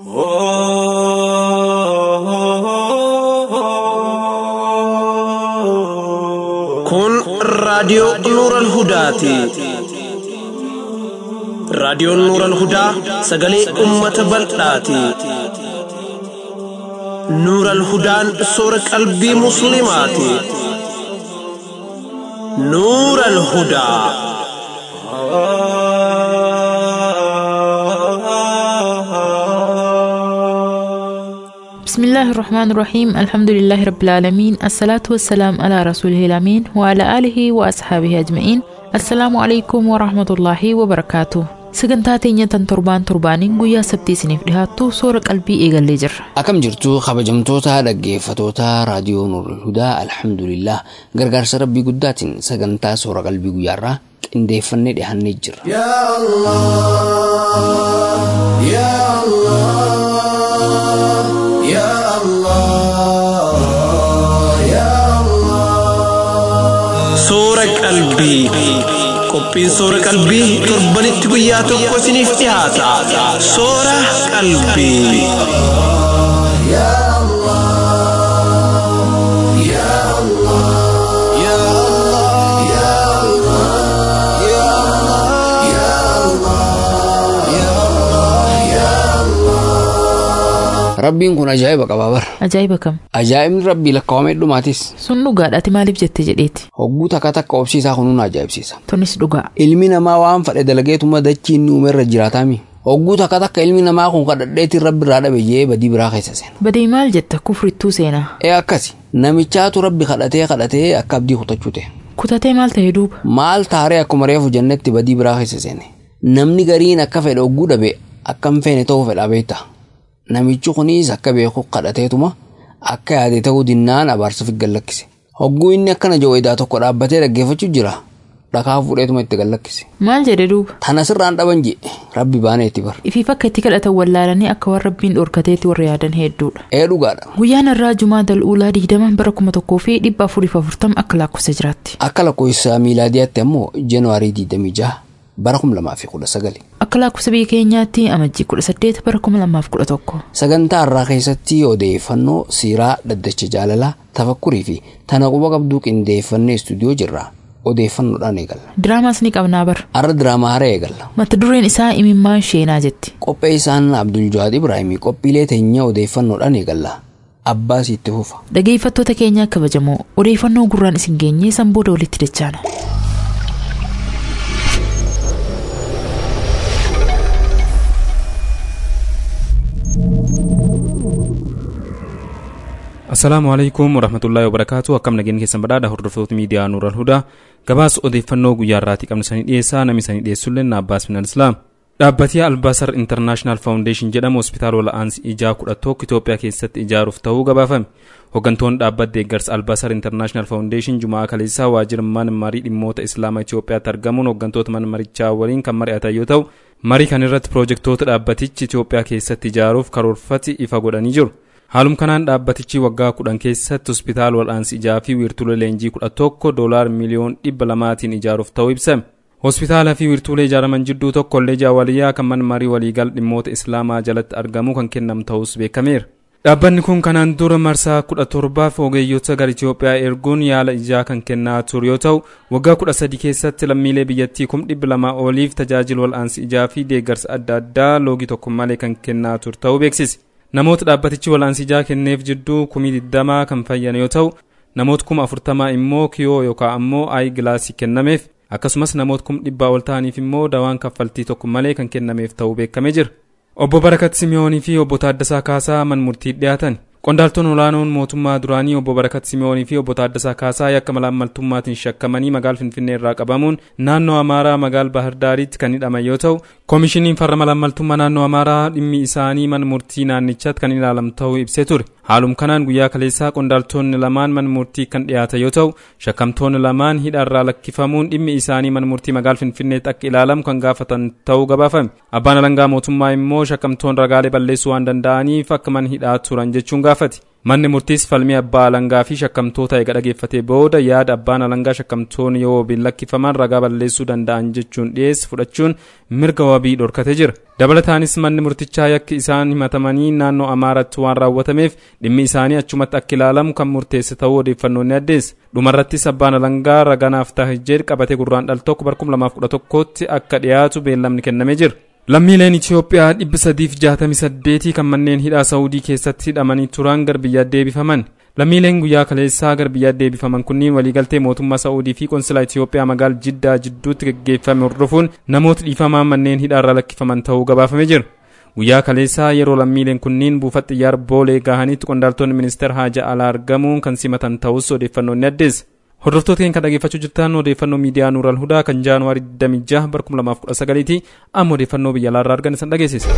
Kun raadiyoo Nuuran Hudaati. Raadiyoon Nuuran Hudaa sagalee uummata bal'aati. Nuuran Hudaan soora qalbii Musliimaati. Nuuran Hudaa. بسم الله الرحمن الرحيم الحمد لله رب العالمين الصلاة والسلام على رسوله الأمين وعلى آله وأصحابه أجمعين السلام عليكم ورحمة الله وبركاته sagantaa teenya tan torbaan torbaaniin guyyaa sabtii isiniif dhihaattu soora qalbii eegallee jirra Akkam jirtu kabajamtoota dhaggeeffatoota raadiyoo Nuurul Hudaa alhamdulillah gargaarsa rabbii guddaatiin sagantaa soora qalbii guyyaarraa qindeeffannee dhihannee jirra. يا الله يا الله يا الله Soora qalbii. Qophiin soora qalbii torbanitti guyyaa tokko isiniif dhihaata. Soora qalbii. يا الله يا الله يا الله يا الله يا الله يا الله يا الله Rabbiin kun ajaa'iba qabaa bara. ajaa'iba kam Ajaa'ibni rabbii lakkaawamee dhumaatis sun dhugaadhaati maaliif jette jedheeti hogguu takka takka obsiisaa kunuun ajaa'ibsiisa. tunis dhugaa Ilmi namaa waan fedhe dalageetuma dachii inni uume irra jiraataami. Hogguu takka takka ilmi namaa kun kadhadheetiin rabbi irraa dhabe jee badii biraa keessa seena. badii maal jetta kufrittuu seenaa Ee akkasi namichaatu rabbi kadhatee kadhatee akka abdii kutachuu ta'e. kutatee maal ta'e duuba Maal taaree akkuma reefu jannetti badii biraa keessa seene. Namni gariin akka fedhe hogguu dhabe akka hin feene ta'uu fedhaa beekta. Namichi kunis akka beeku kadhateetuma akka yaade ta'uu dinnaan abaarsuuf gallakkise. Hogguu inni akkana jawweedaa tokko dhaabbatee dhaggeeffachuu jira. Dhakaa fuudheetuma itti gallakkise. maal jedhe duuba Tana sirraan dhaban jee rabbi baanee itti bar. ifiif akka itti kadhatan wallaalanii akka waan rabbiin dhorkateetti warra yaadan hedduudha Ee dhugaadha. guyyaan irraa jumaa dal'uulaa digdama bara kuma tokkoo fi dhibba afuriif afurtama akka lakkoofsa jiraatti Akka lakkoofsa miilaadiyaatti ammoo Januwaarii 26 bara 2019. akka lakkoofsa biyya keenyaatti amajjii kudha saddeet bara kuma lamaaf kudha tokko Sagantaa irraa keessatti odeeffannoo siiraa dhaddacha jaalalaa tafakkurii fi tana quba qabduu qindeeffannee istuudiyoo jirra. Odeeffannoodhaan eegalla. diraamaas ni qabnaa bara Har'a diraamaa haaraa eegalla. mata dureen isaa imimmaan sheenaa jetti Qopheessaan Abdul Jawaad Ibraahimii qophiilee teenya odeeffannoodhaan eegalla. Abbaa sitti fufa. dhageeffattoota keenya kabajamoo odeeffannoo gurraan isin geenyee san booda walitti dachaana Assalaamu alaikum warahmatullaahi wabarakaatu akkam nageenya keessan badhaadha hordoftoota miidiyaa Nuural Hudaa gabaasa odeeffannoo guyyaa irraatii qabnu sanii dhiyeessaa namni sanii dhiyeessullee Naabbaas Minal Islaam. Dhaabbatii Albaasar Internaashinaal Faawundeeshin jedhamu hospitaala wal'aansi ijaa kudha tokko Itoophiyaa keessatti ijaaruuf ta'uu gabaafame. Hooggantoonni dhaabbata deeggarsa Albaasar Internaashinaal Faawundeeshin Jumaa Kaleessaa waajjira mana marii dhimmoota Islaamaa Itoophiyaatti argamuun hooggantoota mana marichaa waliin kan mari'atan yoo ta'u, marii kan irratti piroojektoota dhaabbatichi Itoophiyaa keessatti ijaaruuf karoorfate ifa godhanii jiru. Haalum kanaan dhaabbatichi waggaa kudhan keessatti hospitaala wal'aansi ijaa fi wiirtuulee leenjii kudha tokko doolaar miliyoon dhibba lamaatiin ijaaruuf ta'uu ibsame. Hospitaalaa fi wiirtuulee ijaaraman jidduu tokko kolleejii awwaliyyaa kan mana marii waliigal dhimmoota islaamaa jalatti argamu kan kennamu ta'us beekameera. Dhaabbanni kun kanaan dura marsaa kudha torbaaf ogeeyyota gara Itoophiyaa erguun yaala ijaa kan kennaa ture yoo ta'u waggaa kudha sadi keessatti lammiilee biyyattii kum dhibba lamaa oliif tajaajila wal'aansi ijaa fi deeggarsa adda addaa loogii tokko malee kan kennaa ture ta'uu beeksise. Namoota dhaabbatichi wal'aansi ijaa kenneef jidduu kumii digdamaa kan fayyan yoo ta'u namoota kuma afurtamaa immoo kiyoo yookaan ammoo aayi gilaasii kennameef akkasumas namoota kuma dhibbaa ol ta'aniif immoo dawaan kaffaltii tokko malee kan kennameef ta'uu beekamee jira. Obbo Barakat Simiyoonii fi obbo Taaddasaa Kaasaa man murtii dhiyaatan. Qondaaltonni olaanoon mootummaa duraanii obbo Barakat Simiyoonii fi obbo Taaddasaa Kaasaa yakka malaammaltummaatiin shakkamanii magaal Finfinnee irraa qabamuun naannoo Amaaraa magaal Bahar Daariitti kan hidhaman yoo ta'u, koomishiniin farra malaammaltummaa naannoo Amaaraa dhimmi isaanii mana murtii naannichaatti kan ilaalamu ta'uu ibsee ture. Haalum kanaan guyyaa kaleessaa qondaaltonni lamaan mana murtii kan dhiyaatan yoo ta'u, shakkamtoonni lamaan hidhaarraa lakkifamuun dhimmi isaanii mana murtii magaal Finfinneetti akka ilaalamu kan gaafatan ta'uu gabaafame. Abbaan alangaa mootummaa immoo shakkamtoonni ragaalee balleessuu waan danda'aniif akka mana hidhaa turan jechuun gaafate. manni murtiis falmii abbaa alangaa fi shakkamtoota eega dhageeffatee booda yaada abbaan alangaa shakkamtoonni yoo wabiin lakkifaman ragaa balleessuu danda'an jechuun dhiyeessi fudhachuun mirga wabii dhorkate jira dabalataanis manni murtichaa yakki isaan himatamanii naannoo amaaratti waan raawwatameef dhimmi isaanii achumatti akka ilaalamu kan murteesse ta'uu odeeffannoonni addeessa dhumarrattis abbaan alangaa raganaaf tahijeer qabatee gurraan dhal tokko barkum lamaaf kudha tokkotti akka dhiyaatu beellamni kennamee jira lammiileen Itoophiyaa dhibba sadiif jaatamii saddeetii kan manneen hidhaa Saawudii keessatti hidhamanii turan gara biyyaa deebifaman. Lammiileen guyyaa kaleessaa gara biyyaa deebifaman kunniin waliigaltee mootummaa Saawudii fi konsilaa Itoophiyaa magaal Jiddaa jidduutti gaggeeffame hordofuun namoota dhiifamaan manneen hidhaarraa lakkifaman ta'uu gabaafamee jira. Guyyaa kaleessaa yeroo lammiileen kunniin buufata xiyyaara boolee gahanitti qondaaltonni ministeera haajaa alaa argamuun kan simatan ta'us odeeffannoonni addeessa. Hordoftoota keenya kan dhaggeeffachuu jirtan odeeffannoo miidiyaa Nuural Hudaa kan Jaanuwaarii 26 bara 2019 ti amma odeeffannoo biyya alaarraa argan isan dhageessisa.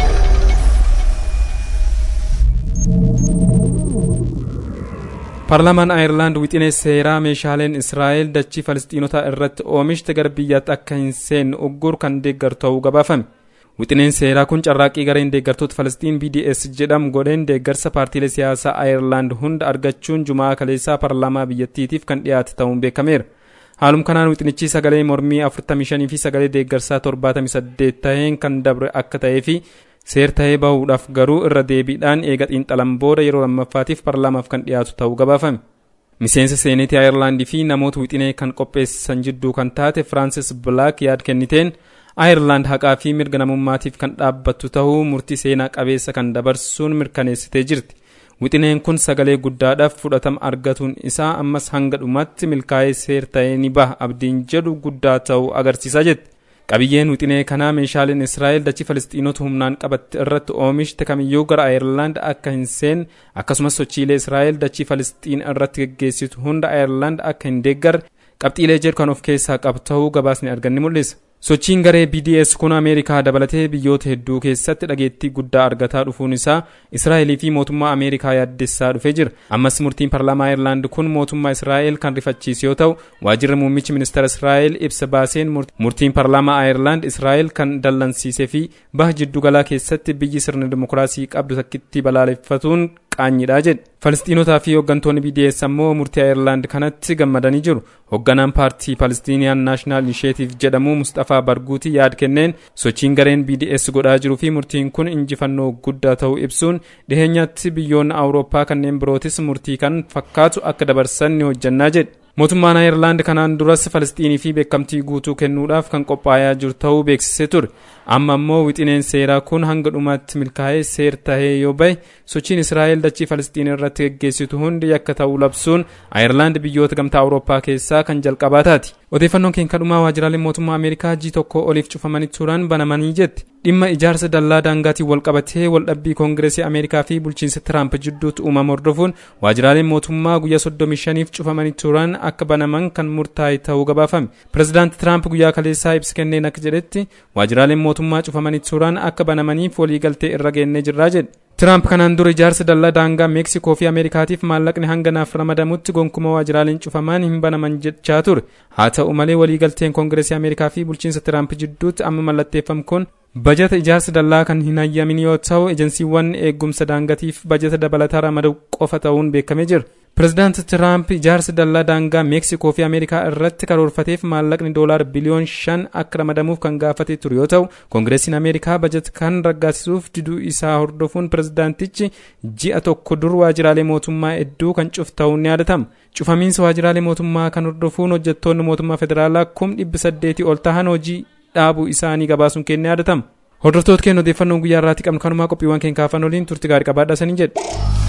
Paarlaamaan Aayerlaand wixinee seeraa meeshaaleen Israa'el dachii Falisxiinotaa irratti oomishte gara biyyaatti akka hin seenne uggur kan deeggaru ta'uu gabaafame. Wixineen seeraa kun carraaqqii gareen deeggartoota Falastiin BDS jedhamu godheen deeggarsa paartiilee siyaasaa Aayerlaand hunda argachuun jumaa kaleessaa paarlaamaa biyyattiitiif kan dhiyaate ta'uun beekameera. Haalum kanaan wixinichi sagalee mormii 45 fi sagalee deeggarsaa 78 taheen kan dabre akka ta'ee fi seer tahee bahuudhaaf garuu irra deebiidhaan eega xiinxalan booda yeroo lammaffaatiif paarlaamaaf kan dhiyaatu ta'uu gabaafame. Miseensa seenetii Aayerlaandii fi namoota wixinee kan qopheessan jidduu kan taate Firaansis Bilaak yaad kenniteen Aayerlaand haqaa fi mirga namummaatiif kan dhaabbattu ta'uu murtii seenaa qabeessa kan dabarsuun mirkaneessitee jirti. Wixineen kun sagalee guddaadhaaf fudhatama argatuun isaa ammas hanga dhumaatti milkaa'ee seer ta'ee ni baha abdiin jedhu guddaa ta'uu agarsiisa jette. Qabiyyeen wixinee kanaa meeshaaleen Israa'el dachii Falisxiinota humnaan qabatte irratti oomishte kamiyyuu gara Aayerlaand akka hin seenne akkasumas sochiilee Israa'el dachii Falisxiin irratti geggeessitu hunda Aayerlaand akka hin deeggarre qabxiilee jedhu kan of keessaa qabu ta'uu gabaasni arganni mul'isa. Sochiin garee BDS kun Ameerikaa dabalatee biyyoota hedduu keessatti dhageettii guddaa argataa dhufuun isaa Israa'elii fi mootummaa Ameerikaa yaaddessaa dhufee jira. Ammas murtiin paarlaamaa Aayerlaand kun mootummaa Israa'el kan rifachiise yoo ta'u, waajjirri muummichi ministeera Israa'el ibsa baaseen murtiin paarlaamaa Aayerlaand Israa'el kan dallansiisee fi baha jiddugalaa keessatti biyyi sirna dimokiraasii qabdu takkitti balaaleffatuun qaanyidha jedhe. Falisxiinotaa fi hooggantoonni BDS ammoo murtii Aayerlaand kanatti gammadanii jiru. Hoogganaan paartii Palestinian National Initiative jedhamu Mustafaa Barguutii yaad kenneen sochiin gareen BDS godhaa jiruu fi murtiin kun injifannoo guddaa ta'uu ibsuun dhiheenyatti biyyoonni Awurooppaa kanneen birootis murtii kan fakkaatu akka dabarsan ni hojjannaa jedhe. Mootummaan Aayerlaand kanaan duras Falisxiinii fi beekamtii guutuu kennuudhaaf kan qophaa'aa jiru ta'uu beeksisee ture. Amma immoo wixineen seeraa kun hanga dhumaatti milkaa'ee seer tahee yoo bahe sochiin Israa'el dachii Falisxiin irratti geggeessitu hundi yakka ta'uu labsuun Aayerlaand biyyoota gamtaa Awurooppaa keessaa kan jalqabaa taati. Odeeffannoon keenya dhumaa waajjiraaleen mootummaa Ameerikaa G tokko oliif cufamanii turan banamanii jetti. Dhimma ijaarsa dallaa daangaatiin wal qabatee waldhabbii koongireesii Ameerikaa fi bulchiinsa Tiraamp jidduutti uumama hordofuun waajjiraaleen mootummaa guyyaa 35f cufamanii turan akka banaman kan murtaa'e ta'uu gabaafame. Pireezidaanti Tiraamp guyyaa kaleessaa ibsa kenneen akka jedhetti waajjiraaleen mootummaa cufamanii turan akka banamaniif waliigaltee irra geennee jirraa jedhe. Tiraamp kanaan dura ijaarsa dallaa daangaa Meeksikoo fi Ameerikaatiif maallaqni hanga naaf ramadamutti gonkumaa waajjiraaleen cufaman hin banaman jechaa ture. Haa ta'u malee waliigalteen koongireesii Ameerikaa fi bulchiinsa Tiraamp jidduutti amma mallatteeffame kun bajata ijaarsa dallaa kan hin hayyamin yoo ta'u ejensiiwwan eegumsa daangatiif bajata dabalataa ramaduu qofa ta'uun beekamee jira. Pireezidaanti Tiraamp ijaarsa dallaa daangaa Meeksikoo fi Ameerikaa irratti karoorfateef maallaqni doolaar biliyoon shan akka ramadamuuf kan gaafate ture yoo ta'u, Koongireesiin Ameerikaa bajata kan raggaasisuuf diduu isaa hordofuun pireezidaantichi ji'a tokko dur waajjiraalee mootummaa hedduu kan cufe ta'uun ni yaadatama. Cufamiinsa waajjiraalee mootummaa kan hordofuun hojjettoonni mootummaa federaalaa kum dhibba saddeetii ol tahan hojii dhaabuu isaanii gabaasuun keenya yaadatama. Hordoftoota keenya odeeffannoon guyyaa irraatti qabnu kanumaa qophiiwwan keenya kaafan waliin turti gaarii qabaadhaa saniin jedhe.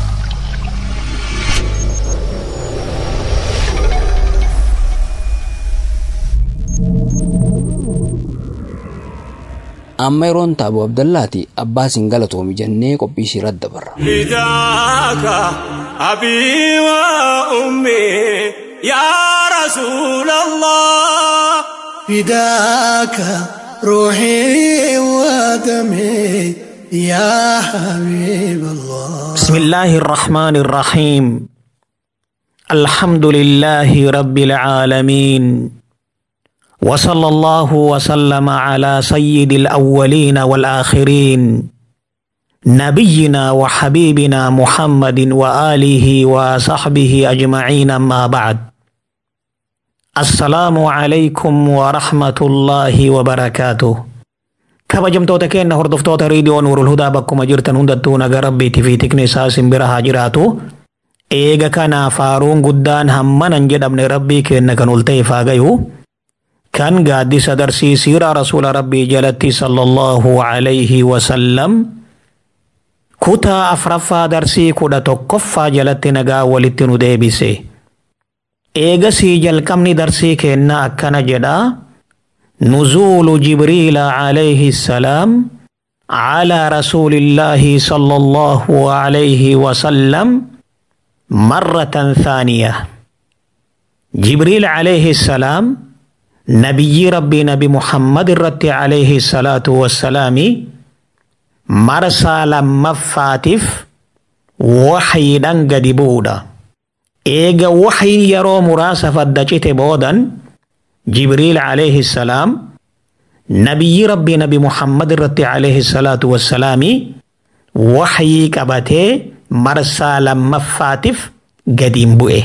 amma yeroon taaboo abdallaati abbaa siin galatoomi jennee qophii ishii irratti dabarra. فداك أبي وأمي يا رسول الله فداك روحي ودمي يا حبيب الله بسم الله الرحمن الرحيم الحمد لله رب العالمين وصلى الله وسلم على سيد الأولين والآخرين نبينا وحبيبنا محمد وآله وصحبه أجمعين ما بعد السلام عليكم ورحمة الله وبركاته kabajamtoota keenya hordoftoota riidiyoo nuurul hudaa bakkuma jirtan hundattuu naga rabbiitii fi tikni isaa simbira haa jiraatu eega kanaa faaruun guddaan hammanan jedhamne rabbii keenya kan ol ta'e faa gayu kan gaaddisa darsii siiraa rasuula rabbii jalatti sallallahu alayhi wasallam kutaa afraffaa darsii kudha tokkoffaa jalatti nagaa walitti nu deebise eegasii jalqabni darsii keenna akkana jedhaa نزول جبريل عليه السلام على رسول الله صلى الله عليه وسلم مرة ثانية جبريل عليه السلام نبي ربي نبي محمد الرت عليه الصلاة والسلام مرسى لما فاتف وحي قد بودا إيجا وحي يرو مراسفة دجت بودا جبريل عليه السلام نبي ربي نبي محمد الرتي عليه الصلاة والسلام وحي كبته مرسى لما فاتف قديم بؤه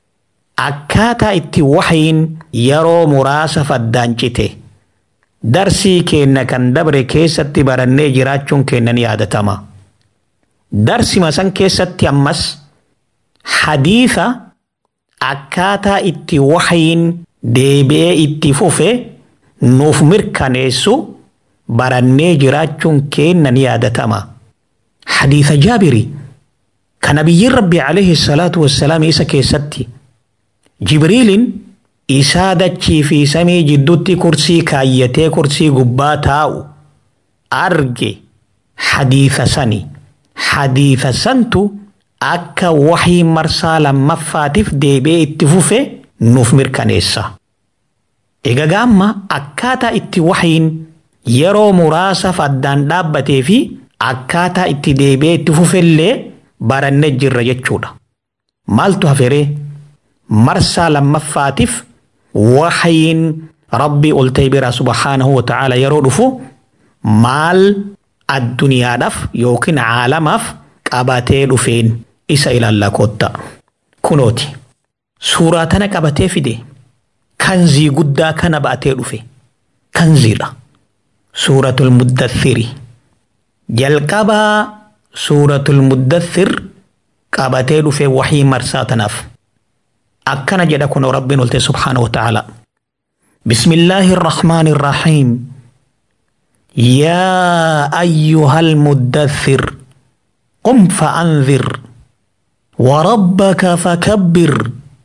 أكاتا اتي وحين يرو مراسة فدانجته درسي كينا كان دبر كيست برني جراتشون كينا يادتما درسي مسان كيست يمس حديثة أكاتا اتي وحين deebi'ee itti fufe nuuf mirkaneessu barannee jiraachuun keenna ni yaadatama. Hadiisa jaabiri kan nabiyyiin rabbi alayhi salaatu wassalaam isa keessatti jibriilin isaa dachii fi samii jidduutti kursii kaayyatee kursii gubbaa taa'u arge hadiisa sani. Hadiisa santu akka wahii marsaa lammaffaatiif deebi'ee itti fufe nuuf mirkaneessa. Egaa gaamma akkaataa itti wahiin yeroo muraasaaf addaan dhaabbatee fi akkaataa itti deebi'ee itti fufellee barannee jirra jechuudha. Maaltu haferee marsaa lammaffaatiif wahiin rabbii ol ta'e biraa subhaanahu wa ta'ala yeroo dhufu maal addunyaadhaaf yookiin caalamaaf qabatee dhufeen isa ilaallaa kootta. Kunooti. suuraa tana qabatee fide kanzii guddaa kana baatee dhufe kanziidha suuratul muddathiri jalqabaa suuratul muddathir qabatee dhufe wahii marsaa tanaaf akkana jedha kun rabbiin olte subhaanahu wa ta'ala بسم الله الرحمن الرحيم يا أيها المدثر قم فأنذر وربك فكبر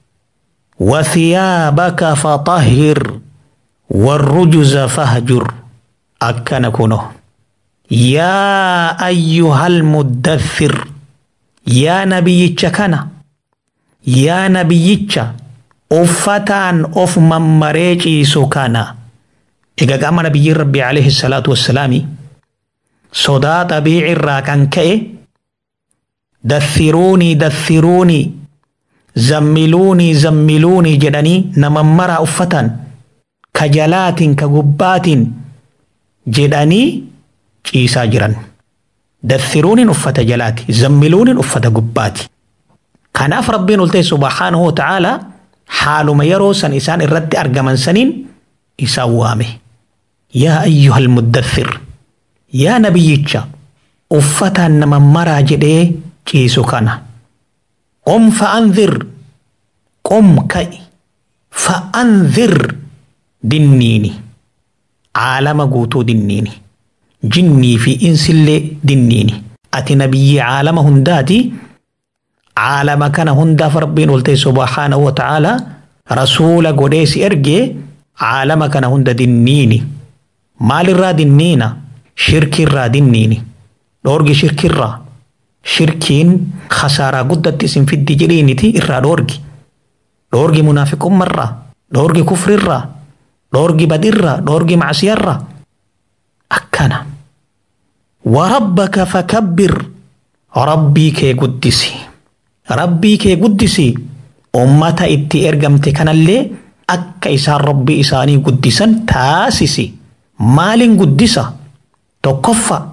وثيابك فطهر والرجز فهجر أكن كنه يا أيها المدثر يا نبي كنا يا نبي أفتان أف ممريجي سكانا إذا قام نبي ربي عليه الصلاة والسلام صدا طبيعي الراكن كأي دثروني دثروني zammiluunii zammiluunii jedhanii namammaraa uffatan ka jalaatiin ka gubbaatiin jedhanii ciisaa jiran. Dathiruuniin uffata jalaati zammiluuniin uffata gubbaati. Kanaaf rabbiin ol ta'e subhaanahu wa ta'ala haaluma yeroo san isaan irratti argaman saniin isaan waame. Yaa ayyuhal muddathir yaa nabiyyicha uffataan namammaraa jedhee ciisu kana. قم فأنذر قم كي فأنذر دنيني عالم قوتو دنيني جني في إنس اللي دنيني أتي نبي عالم هنداتي عالم كان هندا فربين قلت سبحانه وتعالى رسول قديس إرجي عالم كان هندا دنيني مال الرا دنينا شرك الرا دنيني دورجي شرك الرا shirkiin khasaaraa guddatti isin fiddi jedhiiniti irraa dhoorgi. Dhoorgi munaafiqummarraa, dhoorgi kufrirraa, dhoorgi badirraa, dhoorgi macsiyarraa. Akkana. Warabbaka fakabbir rabbii kee guddisi. Rabbii kee guddisi. Ummata itti ergamte kanallee akka isaan rabbii isaanii guddisan taasisi. Maaliin guddisa? Tokkoffa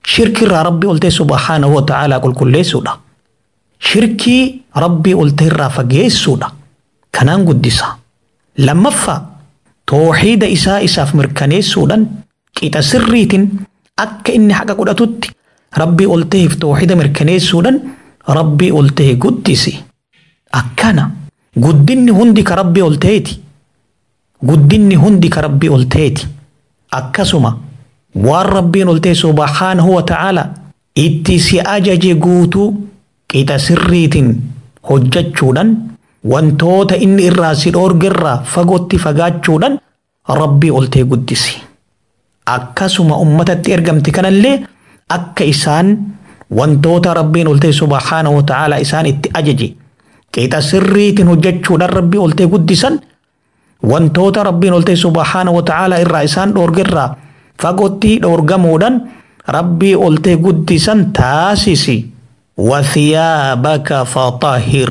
shirkirraa rabbii oltee subhaanahu wa ta'aalaa qulqulleessuudha shirkii rabbii oltee irraa fageessuudha kanaan guddisa lammaffaa tooxiida isaa isaaf mirkaneessuudhaan qixa sirriitiin akka inni haqa godhatutti rabbii olteef tooxiida mirkaneessuudhaan rabbii oltee guddisi akkana guddinni hundi ka rabbii olteeti guddinni hundi ka rabbii olteeti akkasuma waan rabbiin oltee subhaanahu wa ta'ala itti si ajaje guutuu qixa sirriitiin hojjechuudhaan wantoota inni irraa si dhoorgerraa fagootti fagaachuudhaan rabbii oltee guddisi akkasuma ummatatti ergamti kanallee akka isaan wantoota rabbiin oltee subhaanahu wa ta'ala isaan itti ajaje qixa sirriitiin hojjechuudhaan rabbii oltee guddisan wantoota rabbiin oltee subhaanahu wa ta'ala irraa isaan dhoorgerraa fagootti dhoorgamuudhaan rabbii oltee guddisan taasisi wathiyaabaka faxahir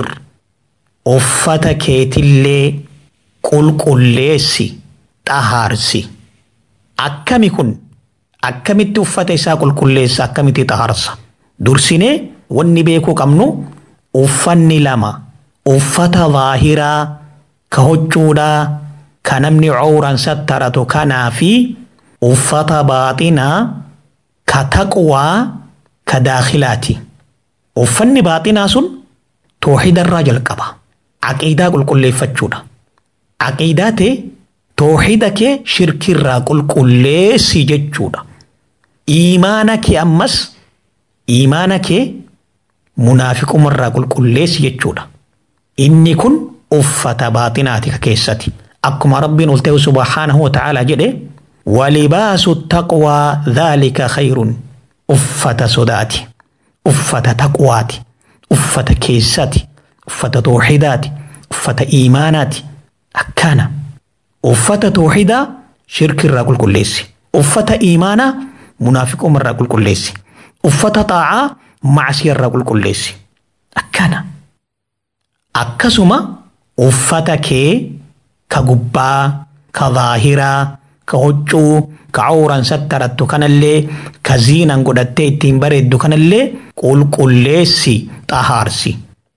uffata keetillee qulqulleessi xahaarsi akkami kun akkamitti uffata isaa qulqulleessa akkamitti xahaarsa dursinee wanni beekuu qabnu uffanni lama uffata zaahiraa ka huccuudhaa ka namni cawran sattaratu kanaa fi uffata baaxinaa ka taqwaa ka daakilaati uffanni baaxinaa sun tooxidarraa jalqaba aqiidaa qulqulleeffachuudha aqiidaa ta'e tooxida kee shirkirraa qulqulleessi jechuudha iimaana kee ammas iimaana kee munaafiqumarraa qulqulleessi jechuudha inni kun uffata baaxinaati ka keessati akkuma rabbiin ol ta'e subhaanahu wa ta'aalaa jedhe walibaasu taqwaa dhaalika khayrun uffata sodaati uffata taqwaati uffata keessati uffata tooxidaati uffata iimaanaati akkana uffata tooxidaa shirkirraa qulqulleessi uffata iimaanaa munaafiqumarraa qulqulleessi uffata xaacaa macsiyarraa qulqulleessi akkana akkasuma uffata kee ka gubbaa ka zaahiraa ka huccuu ka cawran sattarattu kanallee ka ziinan godhattee ittiin bareeddu kanallee qulqulleessi xahaarsi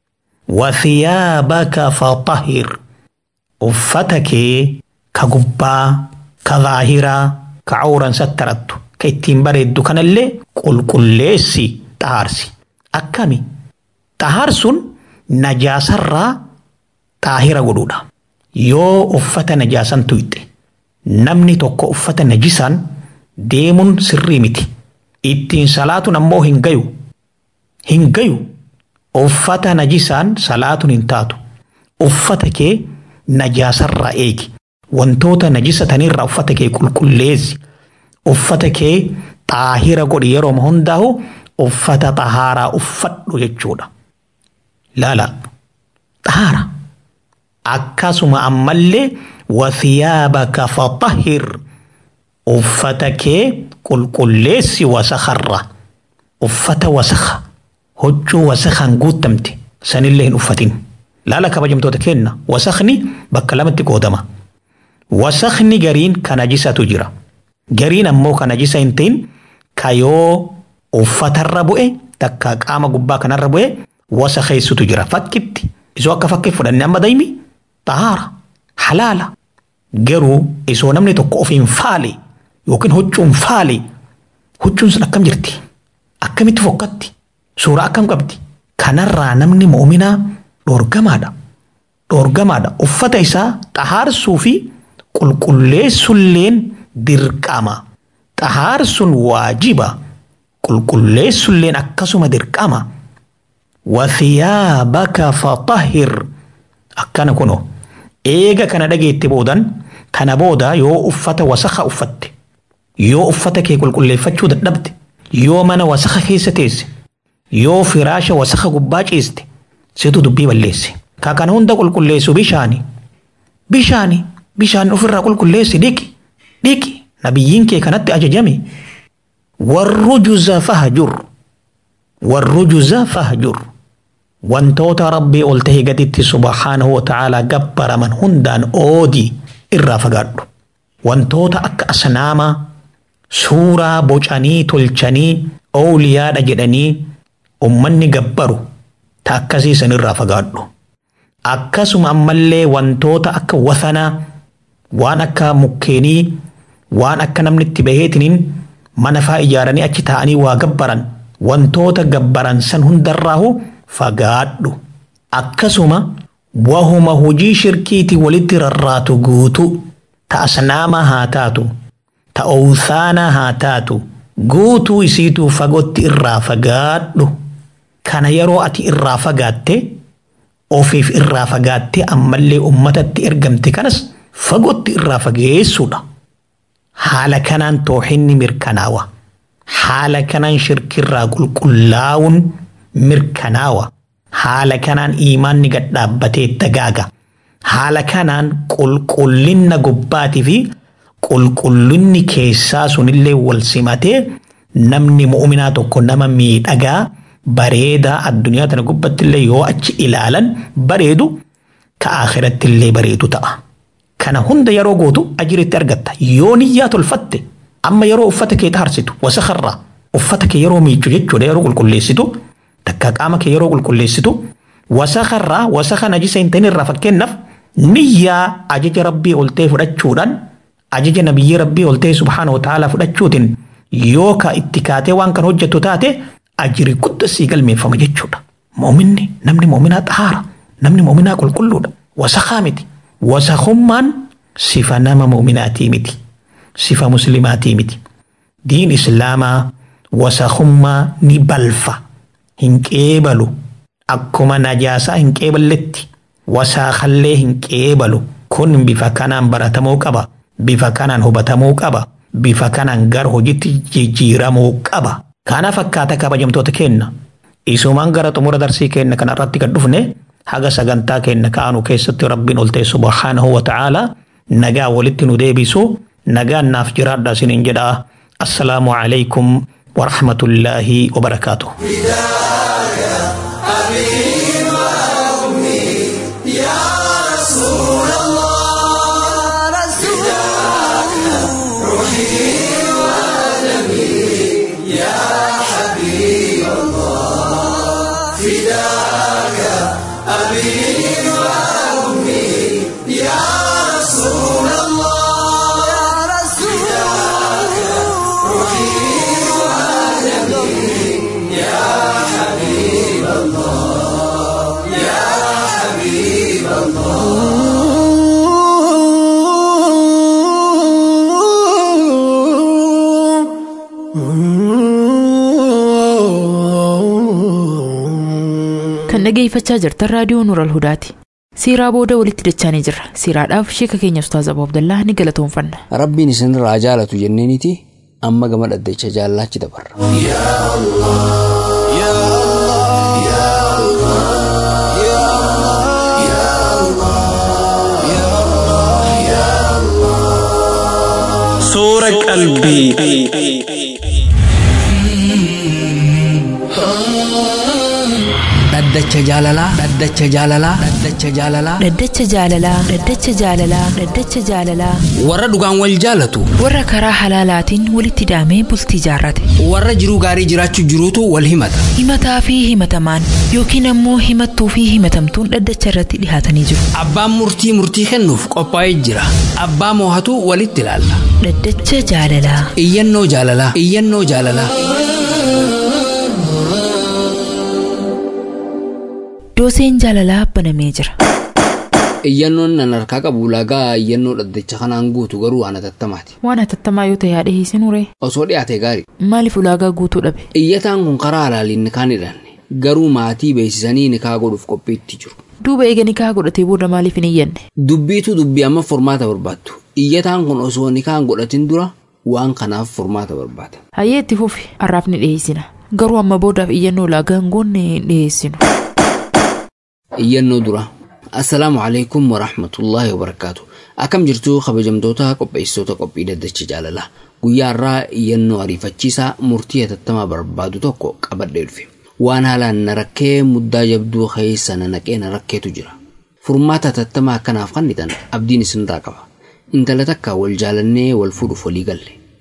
wathiyaabaka faxahir uffata kee ka gubbaa ka zaahiraa ka cawran sattarattu ka ittiin bareeddu kanallee qulqulleessi xahaarsi akkami xahaarsuun najaasarraa xaahira godhuudha yoo uffata najaasan tuyxe namni tokko uffata najisaan deemuun sirrii miti ittiin salaatuun ammoo hin gayu hin gayu uffata najisaan salaatuun hin taatu uffata kee najaasarraa eegi wantoota najisatanirraa uffata kee qulqulleessi uffata kee xaahira godhi yeroo hundaa'u uffata xahaaraa uffadhu jechuudha laala xahaara akkasuma ammallee wathiyaabaka faxahir uffata kee qulqulleessi wasakarra uffata wasaka huccuu wasakaan guutamte sanillee hin uffatin laala kabajamtoota keenna wasakni bakka lamatti qoodama wasakni gariin ka najisatu jira gariin ammoo ka najisa hin ta'in ka yoo uffatarra bu'e takka qaama gubbaa kanarra bu'e wasa keessutu jira fakkitti isoo akka fakkii fudhanne amma daymi xahaara halaala garuu isoo namni tokko of hin faale yookiin huccuun faale huccuun sun akkam jirti akkamitti fokkatti suuraa akkam qabdi kanarraa namni muuminaa dhoorgamaadha dhoorgamaadha uffata isaa xahaarsuu fi qulqulleessulleen dirqama xahaarsuun waajiba qulqulleessulleen akkasuma dirqama wathiyaabaka faxahir akkana kuno eega kana dhageetti boodan kana booda yoo uffata wasaka uffatte yoo uffata kee qulqulleeffachuu dadhabde yoo mana wasaka keessa teesse yoo firaasha wasaka gubbaa ciiste situ dubbii balleesse ka kana hunda qulqulleessu bishaani bishaani bishaan ofirraa qulqulleessi dhiqi dhiqi nabiyyiin kee kanatti ajajame warrujuza fahjur warrujuza fahjur wantoota rabbii ol ta'e gaditti subhaanahu wa ta'aalaa gabbaraman hundaan oodii irraa fagaadhu wantoota akka asnaamaa suuraa bocanii tolchanii ooliyaadha jedhanii ummanni gabbaru ta akkasii sanirraa fagaadhu. Akkasuma ammallee wantoota akka wasanaa waan akka mukkeenii waan akka namni itti baheetiniin mana faa ijaaranii achi taa'anii waa gabbaran wantoota gabbaran san hundarraahu fagaadhu. Akkasuma wahuma hojii shirkiiti walitti rarraatu guutu ta asnaama haa taatu ta owsaana haa taatu guutuu isiituu fagootti irraa fagaadhu. Kana yeroo ati irraa fagaatte ofiif irraa fagaatte ammallee ummatatti ergamte kanas fagootti irraa fageessuudha. Haala kanaan toohinni mirkanaawa. Haala kanaan shirkirraa qulqullaa'uun mirkanaawa. Haala kanaan iimaanni gad dhaabbatee dagaaga. Haala kanaan qulqullinna gubbaatii fi qulqullinni keessaa sunillee wal simatee namni mu'uminaa tokko nama miidhagaa bareedaa addunyaa tana gubbatti illee yoo achi ilaalan bareedu ka akhiratti illee bareedu ta'a. Kana hunda yeroo gootu ajiritti argatta. Yoo niyyaa tolfatte amma yeroo uffata kee harsitu wasakarraa uffata kee yeroo miiccu jechuudha yeroo qulqulleessitu takka qaama kee yeroo qulqulleessitu wasakarraa wasaka najisa hin ta'in irraa fakkeenyaaf niyyaa ajaja rabbii oltee fudhachuudhaan ajaja nabiyyii rabbii oltee subhaana wa ta'ala fudhachuutiin yoo ka itti kaatee waan kan hojjettu taate ajiri guddaa sii galmeeffama jechuudha. Moominni namni moominaa xahaara namni moominaa qulqulluudha wasakaa miti. Wasakummaan sifa nama muuminaatii miti. Sifa muslimaatii miti. Diin islaamaa wasakummaa ni balfa. Hin qeebalu. Akkuma najaasaa hin qeeballetti. Wasaakallee hin qeebalu. Kun bifa kanaan baratamuu qaba. Bifa kanaan hubatamuu qaba. Bifa kanaan gara hojiitti jijjiiramuu qaba. Kana fakkaata kabajamtoota kenna. Isumaan gara xumura darsii kenna kanarratti gad dhufne haga sagantaa kenna ka'anu keessatti rabbiin oltee subhaanahu wa ta'ala nagaa walitti nu deebisu nagaan naaf jiraadha isiniin jedha assalaamu alaykum wa rahmatullaahi wa barakaatuh. Kan dhageeffachaa jirtan raadiyoo Nuural Hudaati. Siiraa booda walitti dachaanii jirra. Siiraadhaaf sheeka keenya Ustaaz Abuu Abdallaa ni galatoomfanna. Rabbiin isinirraa jaalatu jenneeniiti amma gama dhaddacha jaallaachi dabarra. Suura qalbii. Dhaddacha jaalalaa. Dhaddacha jaalalaa. Dhaddacha jaalalaa. Dhaddacha jaalalaa. Dhaddacha jaalalaa. Dhaddacha jaalalaa. Warra dhugaan wal jaalatu. Warra karaa halaalaatiin walitti daamee bultii jaarrate. Warra jiruu gaarii jiraachuu jiruutu wal himata. Himataa fi himatamaan yookiin ammoo himattuu fi himatamtuun dhaddacha irratti dhihaatanii jiru. Abbaan murtii murtii kennuuf qophaa'ee jira. Abbaa moohatu walitti ilaalla. Dhaddacha jaalalaa. Iyyannoo jaalalaa. Iyyannoo jaalalaa. Dooseen jaalalaa banamee jira. Iyyannoon nan harkaa qabu lagaa iyyannoo dhaddacha kanaan guutu garuu waan atattamaati. Waan hatattamaa yoo ta'e haadha hiisinure. Osoo dhiyaate gaarii. Maaliif ulaagaa guutuu dhabe? Iyyataan kun karaa halaaliin nikaan hidhanne garuu maatii beeksisanii nikaa godhuuf qophiitti jiru. Duuba eega nikaa godhatee booda maaliif hin iyyanne? Dubbiitu dubbii amma furmaata barbaattu. Iyyataan kun osoo nikaan godhatin dura waan kanaaf furmaata barbaada. Hayyee itti fufi har'aaf ni dhiyeessina. Garuu amma boodaaf iyyannoo ulaagaa hin goonne hin dhiyeessinu. Iyyannoo dura. Assalaamu alaikum wa rahmatullaahi wa barakaatu. Akkam jirtu kabajamtoota qopheessitoota qophii dhaddacha jaalalaa. Guyyaa irraa iyyannoo ariifachiisaa murtii hatattamaa barbaadu tokko qabadhee dhufe. Waan haalaan na rakkee muddaa jabduu keessa na naqee na rakkeetu jira. Furmaata hatattamaa akkanaaf kannitan abdiin isinirraa qaba. Intala takka wal jaalannee wal fuudhuuf walii galle.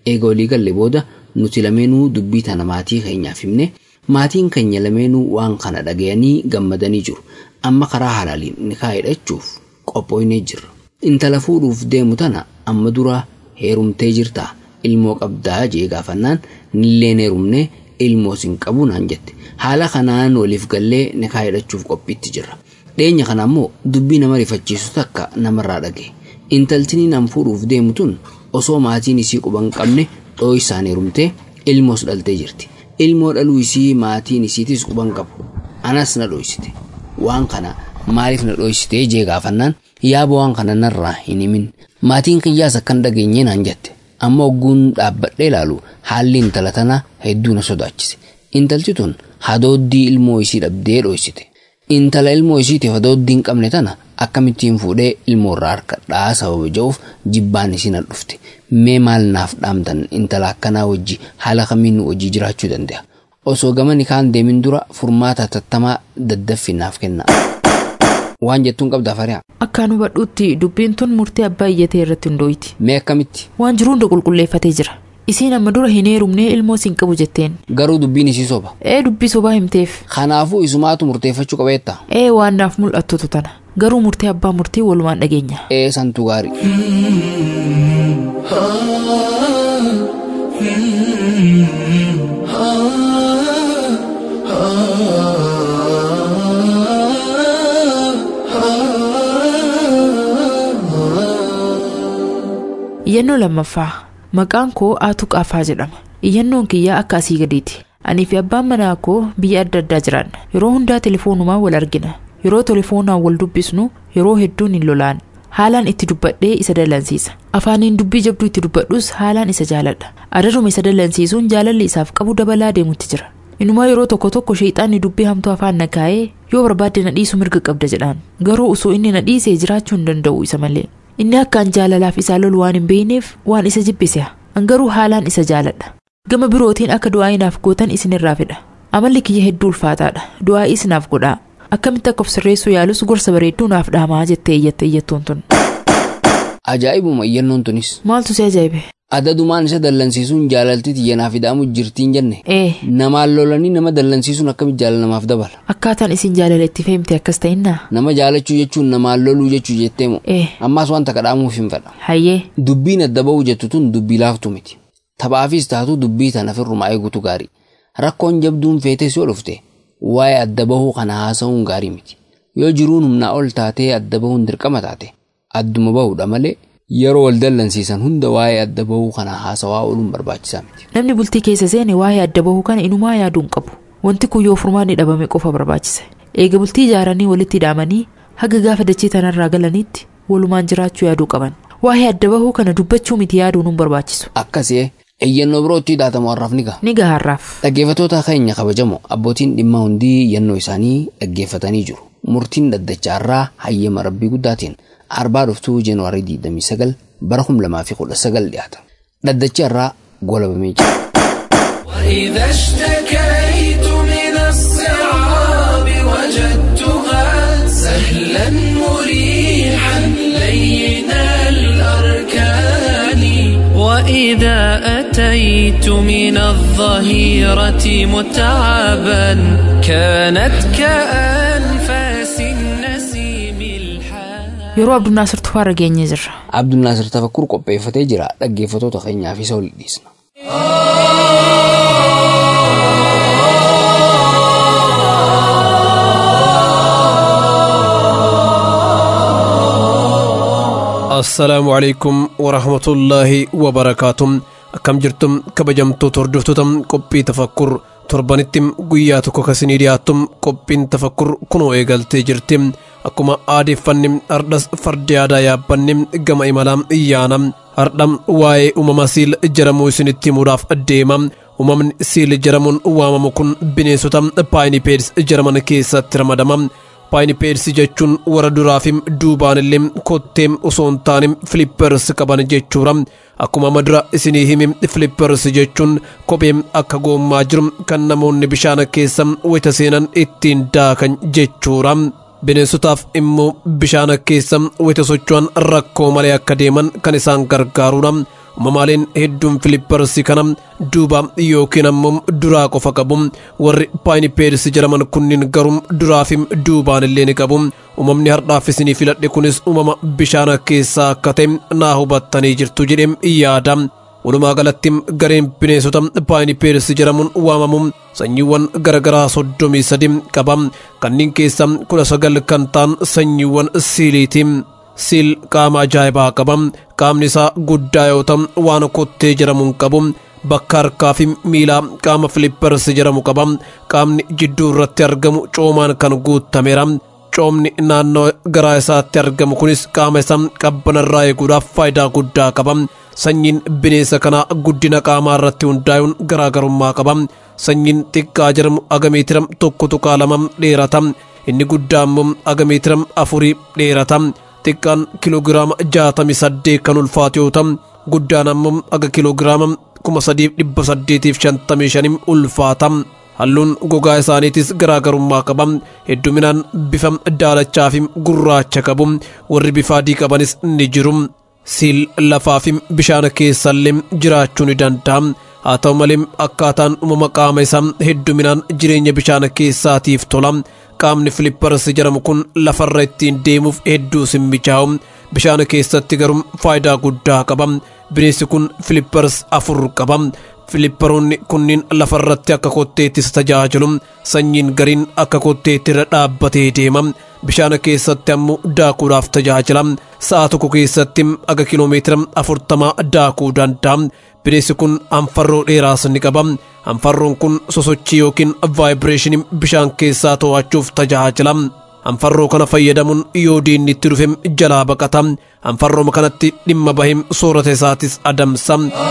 eega walii galle booda nuti lameenuu dubbii tana maatii keenyaaf himne maatiin keenya lameenuu waan kana dhagayanii gammadanii jiru amma karaa halaaliin nikaa hidhachuuf qophooynee jirra intala fuudhuuf deemu tana amma dura heerumtee jirtaa ilmoo qabdaa jee gaafannaan nilleen heerumne ilmoo sin qabu naan jette haala kanaan waliif gallee nikaa hidhachuuf qophiitti jirra dhiyeenya kana ammoo dubbii nama rifachiisu takka namarraa dhage intaltini nam fuudhuuf deemu tun osoo maatiin isii quban qabne dhooysaan heerumtee ilmoos dhaltee jirti ilmoo dhaluu isii maatiin isiitis quban qabu anas na dhooysite waan kana maaliif na dhooysite jee gaafannaan yaaba waan kana narraa hin himin maatiin kiyyaas akkan dhageenye naan jette amma ogguun dhaabbadhee ilaalu haalli intala tanaa hedduu na sodaachise intalti tun hadooddii ilmoo isii dhabdee dhooysite intala ilmoo isiitiif hadooddii hin qabne tana akkamittiin fuudhee ilmoo irraa harkadhaa sababa ja'uuf jibbaan isiin dhufte mee maal naaf dhaamtan intala akkanaa wajji haala kamiin wajji jiraachuu danda'a osoo gama nikaan deemin dura furmaata tattamaa daddaffi naaf kenna. waan jettuun qabda fari'a. Akkaan hubadhuutti dubbiin tun murtii abbaa iyyatee irratti hundooyti. Mee akkamitti? Waan jiru hunda qulqulleeffatee jira. Isiin amma dura hin heerumnee ilmoo siin qabu jetteen. Garuu dubbiin isii soba. Ee dubbii sobaa himteef. Kanaafuu isumaatu murteeffachuu qabeetta. Ee waan naaf mul'attutu tana. Garuu murtee abbaa murtii walumaan dhageenya. Ee santu gaarii. Iyyannoo lammaffaa maqaan koo Aatuu Qaafaa jedhama. Iyyannoon kiyyaa akka asii gadiiti. Anii fi abbaan manaa koo biyya adda addaa jiraanna. Yeroo hundaa telefoonumaan wal argina. Yeroo telefoonaan wal dubbisnu yeroo hedduun hin lolaan. Haalaan itti dubbadhee isa dallansiisa. Afaaniin dubbii jabduu itti dubbadhus haalaan isa jaaladha. Adaduma isa dallansiisuun jaalalli isaaf qabu dabalaa deemutti jira. Inumaa yeroo tokko tokko sheexaanni dubbii hamtuu afaan na kaa'ee yoo barbaadde na dhiisu mirga qabda jedhaan. Garuu osoo inni na dhiisee jiraachuu hin danda'u isa malee. Inni akkaan jaalalaaf isaa lolu waan hin beekneef waan isa jibbise. An garuu haalaan isa jaaladha. Gama birootiin akka du'aa inaaf gootan isinirraa fedha. Amalli kiyya hedduu ulfaataadha. Du'aa isinaaf godhaa. Akkamitti akka of sirreessuu yaalus gorsa bareedduu naaf dhaamaa jettee iyyatte iyyattuun tun. Ajaa'ibuma iyyannoon tunis. Maaltu si ajaa'ibe? Adadumaan isa dallansiisuun jaalalti tiyyanaaf hidhaamu jirtiin jenne. Ee. Namaan lolanii nama dallansiisuun akkamitti jaalala namaaf dabala. Akkaataan isin jaalala itti feemte akkas ta'innaa? Nama jaalachuu jechuun namaan loluu jechuu jettee moo. Ee. Ammaas wanta kadhaamuuf hin fedha. Hayyee. Dubbiin adda ba'uu jettu tun dubbii laaftu miti. Taphaafis taatu dubbii tana firrumaa eegutu gaarii. Rakkoon jabduun feetes yoo dhufte waa'ee adda bahuu kana haasa'uun gaarii miti. Yoo jiruun humnaa ol taatee adda bahuun dirqama taate adduma bahuudha malee yeroo wal dallansiisan hunda waa'ee adda bahuu kana haasawaa ooluun barbaachisaa miti. Namni bultii keessa seene waa'ee adda bahuu kana inumaa yaaduun qabu. Wanti kun yoo furmaanni dhabame qofa barbaachisa. Eega bultii ijaaranii walitti hidhaamanii haga gaafa dachee tanarraa galaniitti walumaan jiraachuu yaaduu qaban. Waa'ee adda bahuu kana dubbachuu miti yaaduun hin barbaachisu. Akkasii eeyyannoo birootti hidhaatamu har'aaf ni gaha. Ni gaha har'aaf. Dhaggeeffattoota keenya kabajamoo abbootiin dhimma hundii iyyannoo isaanii dhaggeeffatanii jiru. Murtiin dhaddacha irraa hayyama rabbii guddaatiin arbaa dhuftuu jeenuwaarii 29 bara 2019 dhiyaata. Dhaddacha irraa golabamee jira. وإذا اشتكيت من الصعاب وجدتها سهلا مريحا لين الأركان وإذا أتيت من الظهيرة متعبا كانت كأنفاس النسيم الحان Yeroo Abdunnaasir Tufaarra geenye jirra. Abdulnaasir tafakkur qopheeffatee jira dhaggeeffattoota keenyaaf isa ol dhiisna. assalaamu calaykum warahmatullaahi wabarakaatuh akkam jirtum kabajamtoota hordoftoota qophii tafakkur torbanitti guyyaa tokko kasinii dhiyaattum qophiin tafakkur kunoo eegaltee jirti akkuma aadeeffanni hardhas fardi aadaa yaabbanni gama imalaa iyyaana hardha waa'ee uumama siil jedhamuu isinitti himuudhaaf deema uumamni siil jedhamuun waamamu kun bineensota paayinipeedis jedhaman keessatti ramadama paayinipeedsi jechuun warra duraaf duubaan illee kottee osoo hin taane filippers qaban jechuudha akkuma madura isinii himi filippers jechuun kophee akka goommaa jiru kan namoonni bishaan keessa wayita seenan ittiin daakan jechuudha. bineensotaaf immoo bishaan keessa wayita socho'an rakkoo malee akka deeman kan isaan gargaarudha uumamaaleen hedduun filiipparsi kana duuba yookiin ammoo duraa qofa qabu warri paayinipeedis jedhaman kunniin garuu duraafim duubaan illee ni qabu uumamni har'aaf isinii filadhe kunis uumama bishaan keessaa akka ta'e naa hubattanii jirtu jedhee yaada walumaa galatti gareen bineensota paayinipeedis jedhamuun waamamu sanyiiwwan garagaraa soddomii sadi qaba kanneen keessa kudha sagal kan ta'an sanyiiwwan siiliiti siil qaama ajaa'ibaa qaba qaamni isaa guddaa yoo ta'u waan kottee jedhamuun qabu bakka harkaa fi miilaa qaama filippars jedhamu qaba qaamni jidduu irratti argamu coomaan kan guutameera coomni naannoo garaa isaatti argamu kunis qaama isaa qabbanarraa eeguudhaaf faayidaa guddaa qaba sanyiin bineensa kanaa guddina qaamaa irratti hundaa'uun garaagarummaa qaba sanyiin xiqqaa jedhamu aga meetira tokko tuqaa lama dheerata inni guddaa immoo aga meetira afurii dheerata xiqqaan kiloogiraama jaatamii saddeet kan ulfaatu yoo ta'u guddaan ammoo aga kiloogiraama kuma sadiif dhibba saddeetiif shantamii shanim ulfaata halluun gogaa isaaniitis garaagarummaa qaba hedduminaan bifa daalachaa fi gurraacha qabu warri bifa adii qabanis ni jiru siil lafaa fi bishaan keessallee jiraachuu ni danda'a haa ta'u malee akkaataan uumama qaama isaa hedduminaan jireenya bishaan keessaatiif tola qaamni filippars jedhamu kun lafarra ittiin deemuuf hedduu simmichaa'u bishaan keessatti garuu faayidaa guddaa qaba bineensi kun filippars afur qaba filipparoonni kunniin lafarratti akka kotteettis tajaajilu sanyiin gariin akka kotteetti irra dhaabbatee deema bishaan keessatti ammoo daakuudhaaf tajaajila sa'a tokko keessatti aga kiloomeetira afurtamaa daakuu danda'a bineensi kun anfarroo dheeraas ni qaba anfarroon kun sosochii yookiin vaayibireeshinii bishaan keessaa to'achuuf tajaajila anfarroo kana fayyadamuun yoo diinni itti dhufe jalaa baqata anfarrooma kanatti dhimma bahee soorata isaatis adamsa.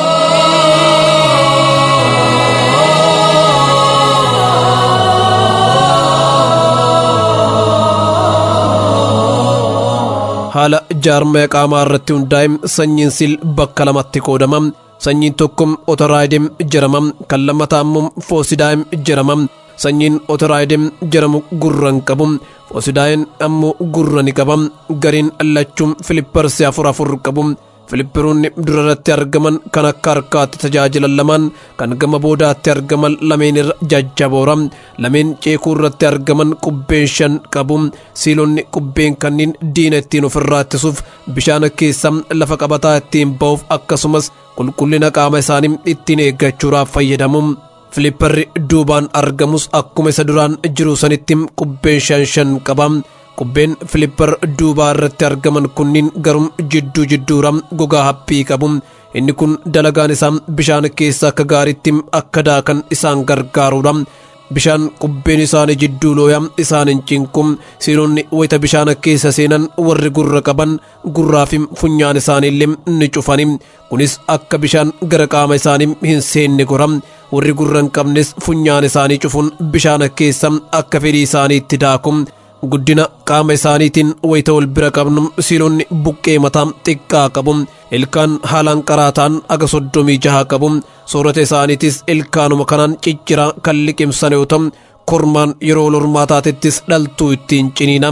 haala jaarmaya qaamaa irratti hundaa'e sanyiin siil bakka lamatti qoodama sanyiin tokko otoraayidem jedhama kan lammataa immoo foosidaayim jedhama sanyiin otoraayidem jedhamu gurra hin qabu foosidaayim ammoo gurra ni qaba gariin lachuun filipparsi afur afur qabu filippiroonni durarratti argaman kan akka harkaatti tajaajilan lamaan kan gama boodaatti argaman lameen irra jajjaboora lameen ceekuu irratti argaman qubbeen shan qabu siilonni qubbeen kanniin diina ittiin ofirraa ittisuuf bishaan keessa lafa qabataa ittiin ba'uuf akkasumas qulqullina qaama isaanii ittiin eeggachuudhaaf fayyadamu filipparri duubaan argamus akkuma isa duraan jiru sanitti qubbeen shan shan qaba qubbeen filippar duubaa irratti argaman kunniin garuu jidduu jidduura gogaa haphii qabu inni kun dalagaan isaa bishaan keessa akka gaariitti akka daakan isaan gargaaruudha bishaan qubbeen isaanii jidduu looya isaan hin cinqu siilonni wayita bishaan keessa seenan warri gurra qaban gurraa fi funyaan isaaniillee ni cufani kunis akka bishaan gara qaama isaanii hin seenne gora warri gurra hin qabnes funyaan isaanii cufuun bishaan keessa akka fedhii isaaniitti daaku guddina qaama isaaniitiin wayita wal bira qabnu siilonni buqqee mataa xiqqaa qabu ilkaan haalaan qaraataan aga soddomii jaha qabu soorata isaaniitis ilkaanuma kanaan cicciraa kan liqimsan yoo ta'u kormaan yeroo wal hormaataatettis dhaltuu ittiin ciniina.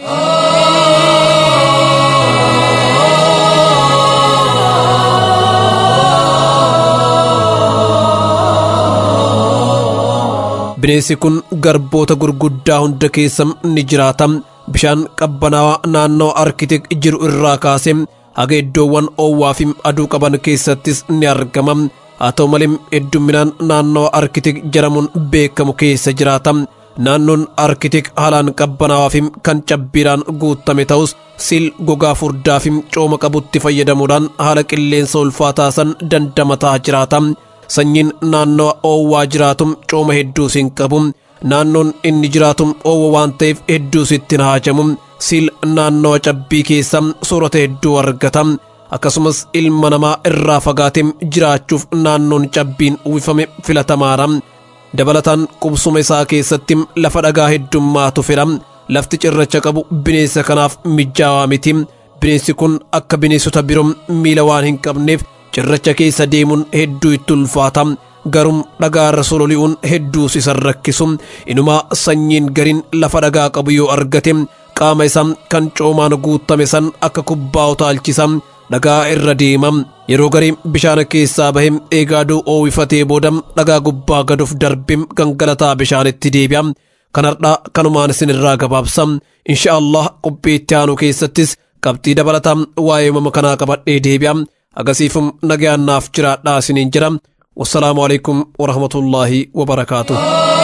bineensi kun garboota gurguddaa hunda keessa ni jiraata bishaan qabbanaawaa naannoo arkitek jiru irraa kaase haga iddoowwan oowwaa fi aduu qaban keessattis ni argama haa ta'u malee heddumminaan naannoo arkitek jedhamuun beekamu keessa jiraata naannoon arkitek haalaan qabbanaawaa fi kan cabbiidhaan guutame ta'us siil gogaa furdaa fi cooma qabutti fayyadamuudhaan haala qilleensa ulfaataa san dandamataa jiraata. sanyiin naannoo oowwaa jiraatu cooma hedduus hin qabu naannoon inni jiraatu oowwa waan ta'eef hedduus ittiin haajamu siil naannoo cabbii keessa soorata hedduu argata akkasumas ilma namaa irraa fagaatee jiraachuuf naannoon cabbiin uwwifame filatamaadha dabalataan qubsuma isaa keessatti lafa dhagaa heddummaatu fedha lafti cirracha qabu bineensa kanaaf mijaawaa miti bineensi kun akka bineensota biroo miila waan hin qabneef cirracha keessa deemuun hedduu itti ulfaata garuu dhagaa irra sololi'uun hedduus isa rakkisu inumaa sanyiin gariin lafa dhagaa qabu yoo argate qaama isaa kan coomaan guutame san akka kubbaa utaalchisa dhagaa irra deema yeroo garii bishaan keessaa bahe eegaaduu oowifatee booda dhagaa gubbaa gaduuf darbe gangalataa bishaanitti deebi'a kanardhaa kanumaan isin irraa gabaabsa insha allah qophii itti aanu keessattis qabxii dabalataa waa'ee uumama kanaa qabadhee deebi'a agasiifum nagayaannaaf jiraadhaa isiniin jira wassalaamu alaikum warahmatullaahi wabarakaatuh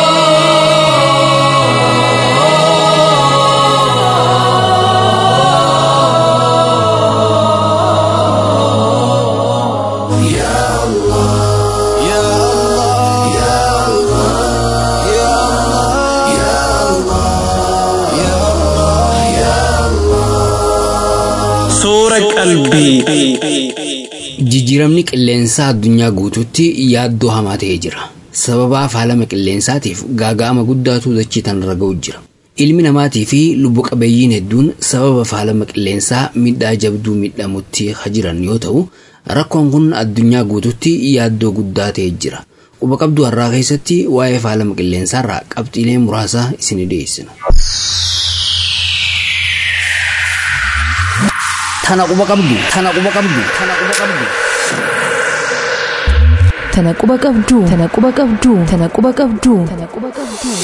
Suura qalbii. Jijjiiramni qilleensaa addunyaa guutuutti yaaddoo hamaa ta'ee jira. Sababa faalama qilleensaatiif gaaga'ama guddaatu dachii tanarra ga'u jira. Ilmi namaatii fi lubbu qabeeyyiin hedduun sababa faalama qilleensaa miidhaa jabduu miidhamutti jiran yoo ta'u, rakkoon kun addunyaa guutuutti yaaddoo guddaa ta'ee jira. Quba qabduu har'aa keessatti waa'ee faalama qilleensaarraa qabxiilee muraasa isin dhiyeessina. Tana quba qabdu, tana quba qabdu, tana quba qabdu. Tana quba qabduu, tana quba qabduu, tana quba qabduu, tana quba qabduu.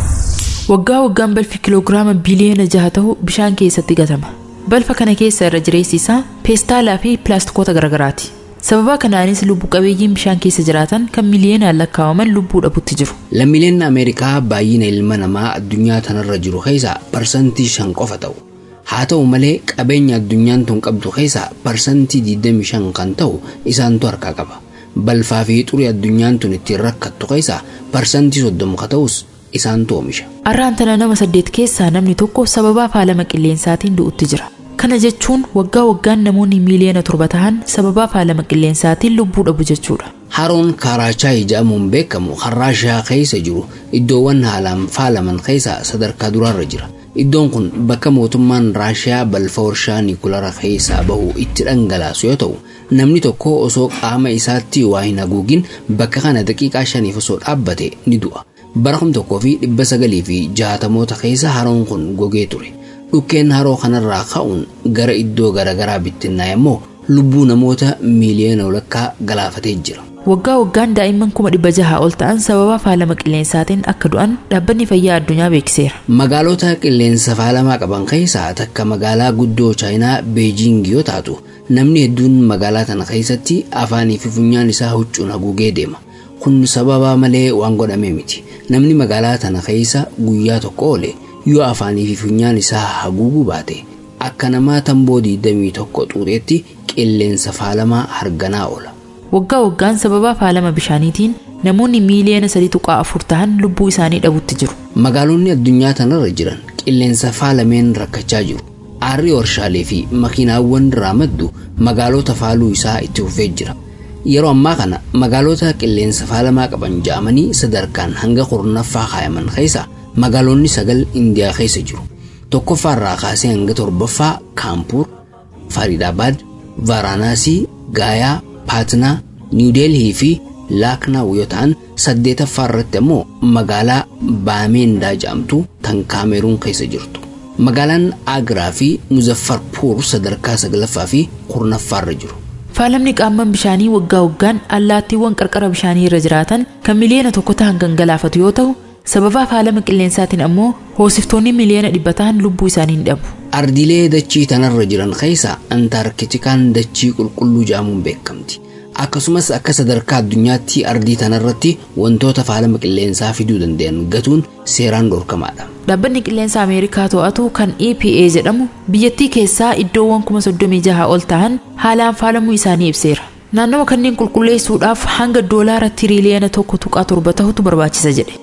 Waggaa waggaan balfi kiloogiraama biliyoona jaha ta'u bishaan keessatti gatama. Balfa kana keessa irra jireessi isaa peestaalaa fi pilaastikoota garaagaraati. Sababa kanaanis lubbu qabeeyyiin bishaan keessa jiraatan kan miliyoonaan lakkaa'aman lubbuu dhabutti jiru. Lammiileen Ameerikaa baay'ina ilma namaa addunyaa tanarra jiru keessaa parsantii shan qofa ta'u. Haa ta'u malee qabeenya addunyaan tun qabdu keessaa parsantii 25 kan ta'u isaantu harkaa qaba. Balfaa fi xurii addunyaan tun ittiin rakkattu keessaa parsantii 30 ka ta'us isaantu oomisha. Arraan tana nama saddeet keessaa namni tokko sababa faalama qilleensaatiin du'utti jira. Kana jechuun waggaa waggaan namoonni miiliyoona torba ta'an sababa faalama qilleensaatiin lubbuu dhabu jechuudha. Haroon kaaraachaa jedhamuun beekamu harraashaa keessa jiru iddoowwan haalaan faalaman keessaa sadarkaa duraarra jira. Iddoon kun bakka mootummaan Raashiyaa balfa warshaa Niikulara keessaa bahu itti dhangalaasu yoo ta'u, namni tokko osoo qaama isaatti waa hin haguugin bakka kana daqiiqaa shaniif osoo dhaabbate ni du'a. Bara kum tokkoo fi dhibba sagalii fi jaatamoota keessa haroon kun gogee ture. Dhukkeen haroo kanarraa ka'uun gara iddoo garaagaraa bittinnaa immoo lubbuu namoota miiliyoona walakkaa galaafatee jira. Waggaa waggaan daa'imman kuma dhibba jaha ol ta'an sababa faalama qilleensaatiin akka du'an dhaabbanni fayyaa addunyaa beeksiseera. Magaalota qilleensa faalamaa qaban keessaa takka magaalaa guddoo chaayinaa Beejiing yoo taatu namni hedduun magaalaa tana keessatti afaanii fi funyaan isaa huccuun haguugee deema. Kun sababa malee waan godhamee miti. Namni magaalaa tana keessa guyyaa tokko oole yoo afaanii fi funyaan isaa haguuguu baate akka namaa tamboo 21 xuuxeetti qilleensa faalamaa harganaa oola. Waggaa waggaan sababa faalama bishaaniitiin namoonni miiliyoona sadii tuqaa afur ta'an lubbuu isaanii dhabutti jiru. Magaalonni addunyaa tanarra jiran qilleensa faalameen rakkachaa jiru. Aarri warshaalee fi makiinaawwan irraa maddu magaalota faaluu isaa itti fufee jira. Yeroo ammaa kana magaalota qilleensa faalamaa qaban ja'amanii sadarkaan hanga kurnaffaa kaayaman keessa magaalonni sagal Indiyaa keessa jiru. Tokkoffaarraa kaasee hanga torbaffaa Kaampur, Faridabaad, Vaaraanaasii, Gaayaa, Paatnaa, Niwudeelhii fi Laaknaaw yoo ta'an saddeetaffaa irratti ammoo magaalaa Baameendaa jedhamtu tan Kaameruun keessa jirtu. Magaalaan Agraa fi Muzaffarpuur sadarkaa saglaffaa fi kurnaffaarra jiru. Faalamni qaamman bishaanii waggaa waggaan allaattiiwwan qarqara bishaanii irra jiraatan kan miliyoona tokko ta'an kan galaafatu yoo ta'u sababa faalama qilleensaatiin ammoo hoosiftoonni miliyoona dhibba ta'an lubbuu isaanii ni dhabu. Ardiilee dachii tanarra jiran keessaa Antaarkitikaan dachii qulqulluu jedhamuun beekamti. Akkasumas akka sadarkaa addunyaatti ardii tanarratti wantoota faalama qilleensaa fiduu danda'an gatuun seeraan dhorkamaadha. Dhaabbanni qilleensa Ameerikaa to'atu kan EPA jedhamu biyyattii keessaa iddoowwan kuma soddomii jaha ol ta'an haalaan faalamuu isaanii ibseera. Naannawa kanneen qulqulleessuudhaaf hanga doolaara tiriiliyoona tokko tuqaa torba ta'utu barbaachisa jedhe.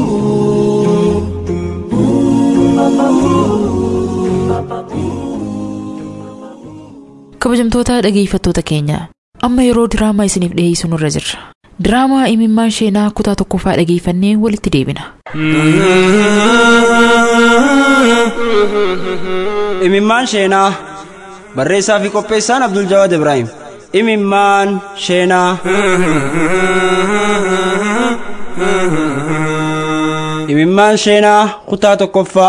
kabajamtoota dhageeffattoota keenya amma yeroo diraamaa isiniif dhiyeessu nurra jirra diraamaa imimmaan sheenaa kutaa tokkoffaa dhageeffannee walitti deebina imimmaan sheenaa barreessaa fi qopheessaan abdul jawaad ibraahim imimmaan sheenaa imimmaan sheenaa kutaa tokkoffaa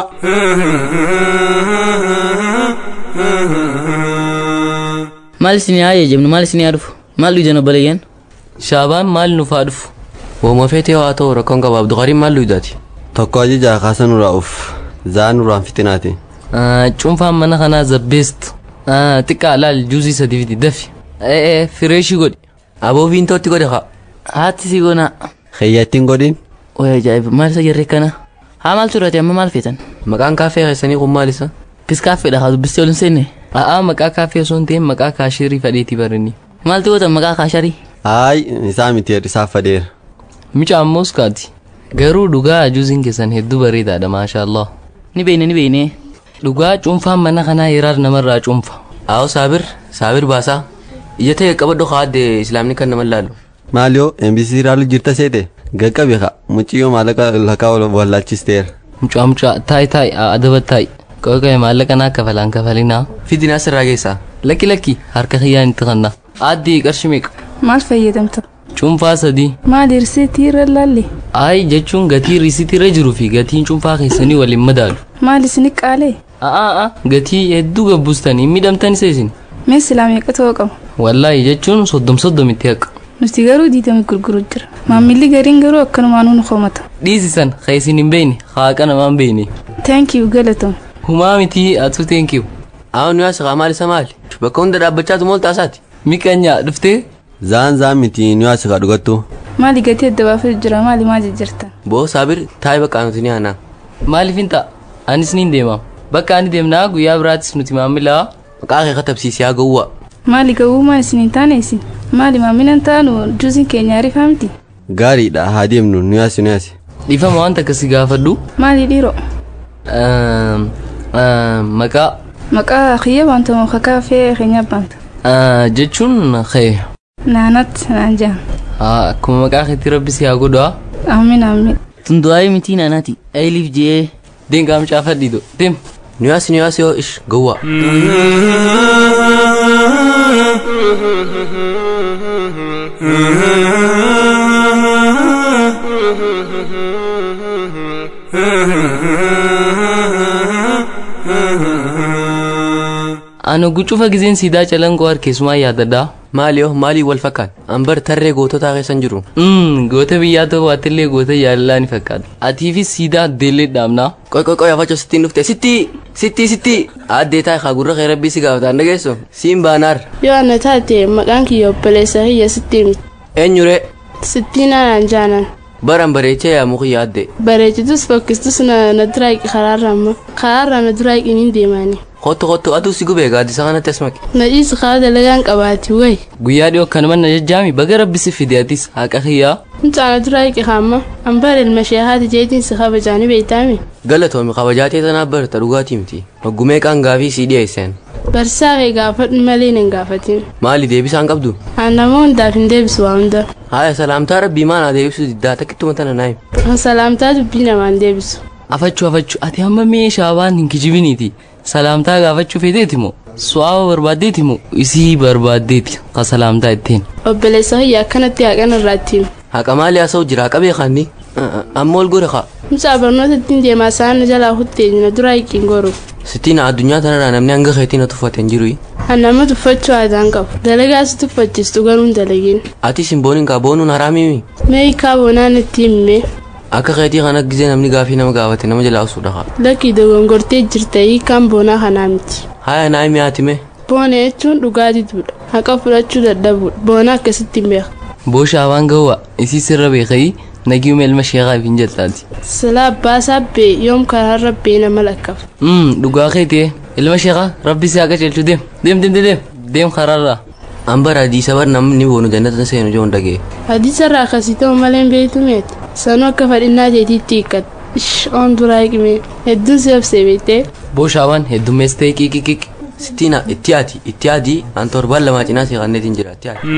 maal isin haa jemnu maal isin haa dhufu maal dhujan obboleeyyan shaabaan maal nuuf haa dhufu Wooma feetee haa ta'u rakkoon qaba Abduqariin maal dhugaati? Tokko ajajaa kaasa nurraa uf zaa nurraan fitinaati. cuunfaan mana kanaa zabbeest xiqqaa laal juusii sadii fiti dafi fireeshii godhi Aboo viintootti godhe haa. haatti si goonaa Xiyyaattiin godhin. Oya ajaa'iba maal isa jarree kana haa maal turate amma maal feetan Maqaan kaaffee keessanii kun maal isa? bis kaaffeedha haa dubbistee ol hin seenne a'aa maqaa kaaffee osoo hin ta'in maqaa kaashirii fadheeti barinni maaltu gootan maqaa kaasharii Haay isaa miti hir'isaaf fadeera. mica ammoos kaati garuu dhugaa juuziin keessan hedduu bareedaadha maasha Allah ni beekne ni beekne dhugaa cuunfaan mana kanaa hiraar namarraa cuunfa Aawoo Saabir Saabir baasaa. Ija ta'e qabadhu haa adde Islaamni kan nama laalu. Maaliyoo MBC raalu jirta seete gaqqabe haa muciyyoo maallaqa lakaa wallaalchisteera. mucaa mucaa taayi taayi adaba taayi qoqqee maallaqa naa kafalaan kafalinaa Fidina asirraa geessaa. lakki lakki harka kiyyaan itti kanna addii qarshi meeqa Maal fayyadamta? cuunfaa sadii Maal risiitii irra laalle? Ayi jechuun gatii riisitirra jiruu fi gatiin cuunfaa keessanii waliin madaalu. Maal isini qaalee? A'aa gatii hedduu gabbustanii miidhamtan isa isin. Mee silaa meeqa ta'uu qaba? Wallaahi jechuun soddom soddomitti haqa. Nuti garuu diidami gurguru jira. Maammilli gariin garuu akkanumaan nu komata. Dhiisisan ka isin hin beekne haaqa namaan beekne. Thank you galatoom. Humaa miti atu thank you. Aawoo nu yaasa maal isa maali? Bakka hunda dhaabbachaatu mool taasaati. Miqanyaa dhuftee? Zaan zaan miti nu yaasa kaa dhugattu. Maali gatii adda baafatu jira maali maal jijjiirtan? Boo Saabir taa'ee bakka nuti ni aanaa. Maaliif hin ta'a? Anis ni deema. Bakka ani deemnaa guyyaa biraattis nuti maamilaa. Maqaa kee katabsiisee haa gowwaa. Maali gawwummaa isin hin taane isin? Maali maamilan taanu juusiin keenya ariifaa miti? Gaariidha haa deemnu nu yaasi nu yaasi. Dhiifama wanta akkasii gaafadhu. Maali dhiiroo? Maqaa. Maqaa kiyya wanta muka kaafee keenya baanta. Jechuun kee. Naanat naan jaan. Akkuma maqaa keetti rabbi si haa godhu haa. Amiin amiin. Tundu'aayi miti naanaati. Ayiliif jee. Deemgaa mucaa fadhiido. Deem. Nu yaasi nu yaasi yoo ish gowwaa. Ano gucufa gizeen siidaa calangoo harkeessumaa yaadadhaa. Maaliyoo maalii wal fakkaata? Ambar tarree goototaa keessan jiru. Goota biyyaa ta'uu waatillee goota jaalalaa ni fakkaata. Atiifis siidaa addeellee dhaabnaa. Qoy qoy qoy afachoo sittiin dhufte sitti sitti sitti addee taa'e haa gurra kee rabbii si gaafataan dhageessu siin baanaar. Yoo ana taate maqaan kiyya obboleessa kiyya sitti himi. Eenyure? Sittiin aanaan jaanan. Baran bareechee yaamuu kiyya adde. Bareechitus fokkistus na na duraaqi karaarra amma. Karaarra na duraaqi ni deemani. Kottu kottu aduu si gubee gaaddisa kanatti as maqe. Na dhiisi karaa dalagaan qabaati wayi. Guyyaa dhiyoo kanuma na jajjaami baga rabbi si fideetis haqa kiyyaa. Mucaa na duraaqi hamma. Ambar ilma ishee haati jeetiin si kabajaani beeytaami. Galatoomi kabajaatee tanaaf barata dhugaatii miti. Hoggumee qaan gaafii sii dhiyeessan. Barsaa kee gaafadhu malee hin gaafatin. Maali deebisaan qabdu? Nama hundaaf hin deebisu waa hunda. Haaya salaamtaa rabbii maanaa deebisu diddaa takkittuma tana naayim. Salaamtaa dubbii namaan deebisu. Afachuu afachuu ati amma meeshaa waan hin kijibiniiti. Salaamtaa gaafachuu feeteeti moo? Su'aaba barbaaddeeti moo? Isii barbaaddeeti ka salaamtaa ittiin. Obboleessa kiyya akkanatti haqan irraa ittiin. Haqa maali haasa'u jira qabee kaanni? Amma ol gore kaa. Mucaa barnoota ittiin deemaa isaan jalaa hutteenyu na duraa hiiqiin goru. Sittiin addunyaa tanarraa namni hanga keetii na tuffate hin jiru. Nama tuffachuu aadaan qabu. Dalagaa si tuffachiistu garuu hin dalagin. Ati simbooniin kaa boonuun haraamii Mee hiikaa boonaan itti himme. Akka keetii kana gisee namni gaafii nama gaafate nama jalaa usuudha kaa. Lakkii dogongortee jirta hiikaan boonaa kanaa miti. Haaya naa himi haatime. Boona jechuun dhugaatituudha. Haqa fudhachuu dadhabuudha. Boona akkasitti hin beeka. Booshaa waan gawwa isii sirra beekayi nagiuma ilma sheekaa fi hin jaltaati. Silaa abbaa sabbee yoom karaa rabbee nama lakkafa. Dhugaa keetii ilma sheekaa rabbi si haa qaceelchu deem deem deem deem deem karaarraa. Ambar hadiisa bar namni boonu jannata seenu joon dhagee. Hadiisa irraa akkasii ta'u malee hin beektu meeti. Sanuu akka fadhinnaa teetiitti hiikkata. Ish oon duraa hiikme hedduun si obsee beektee. Booshaawwan heddummeessitee qiqiqiq. Sittiina itti haati itti haati an torbaan lamaa cinaa si qanneetiin jira itti haati.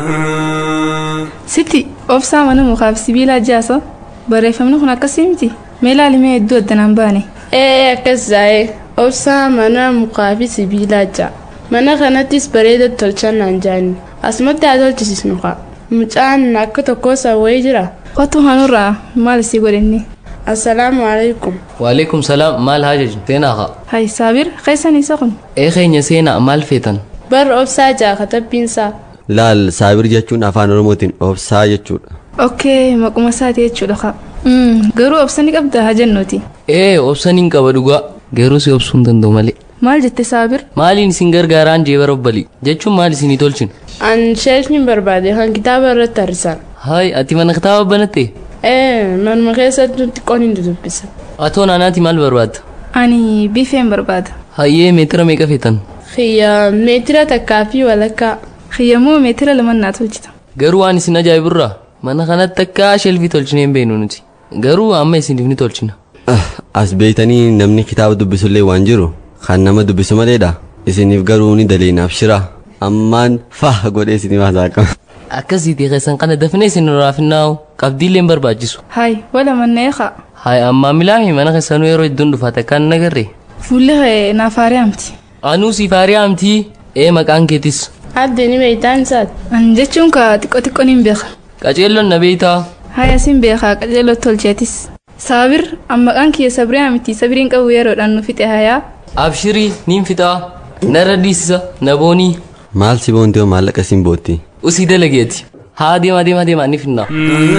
Sitti obsaa mana mukaaf sibiilaa jaasa barreeffamni kun akkasii miti. mee laalimee hedduu addanaan baane ee akkas zaa'ee obsaa mana mukaa fi sibiilaa ja'a mana kanattis bareeda tolchannaan jaanni asumatti haa tolchisisnu kaa mucaan akka tokkoo sawwayii jira otu hanurraa maal isii godhinni assalaamu alaikum Waalaikum salaam maal haajaju seenaa haa. hay saabir keessan isa kun Ee keenya seenaa maal feetan? bar obsaa ja'a katabbiinsaa laal saabir jechuun afaan oromootiin obsaa jechuudha okkee maquma isaati jechuudha ka garuu obsani qabda haa jennuuti Ee obsaniin qaba dhugaa. Garuu si obsuu hin danda'u malee. maal jette saabir Maaliin isin gargaaraan jeebara obbalii jechuun maal isinii tolchin? an sheekni barbaade kan kitaaba irratti harrisan Hayi ati mana kitaaba banatte? ee manuma keessatti xiqqoon hin dudubbisa Atoo naanaati maal barbaadda? ani biifeen barbaada Hayyee meetira meeqa feetan? xiyya meetira takkaa fi walakkaa xiyyamoo meetira lamannaa tolchita Garuu waan isin ajaa'ibirraa mana kanatti akka shelfii tolchinee hin beeknu nuti. Garuu amma isiniif ni tolchina. as beeytanii namni kitaaba dubbisullee waan jiru kan nama dubbisu maleedha isiniif garuu ni daleinaaf shira ammaan faa godhee isiniif hasaaqama Akkasiitii keessan kana dafnee isin raafinnaa'u qabdiillee hin barbaachisu. hay wala mannee kaa Hayi ammaa milaami mana keessanuu yeroo hedduun dhufaate kan hin agarre. fuulli kee naaf haari'amti Anuu siif haari'amtii ee maqaan keetis. adde ni beeytaan isaati an jechuun ka xiqqoo xiqqoon hin beeka Qaceelloon na beeytaa. hay asin beekaa qajeeloo tolcheetis saabir an maqaan kiyya sabriyaa miti sabiriin qabu yeroodhaan nu fixe hayaa Abshirii niin fixaa. Narra dhiisisa na boonii. maal si boonti hoo maallaqa siin bootti Usii dalageeti. Haa deemaa deemaa deemaa ni finnaa.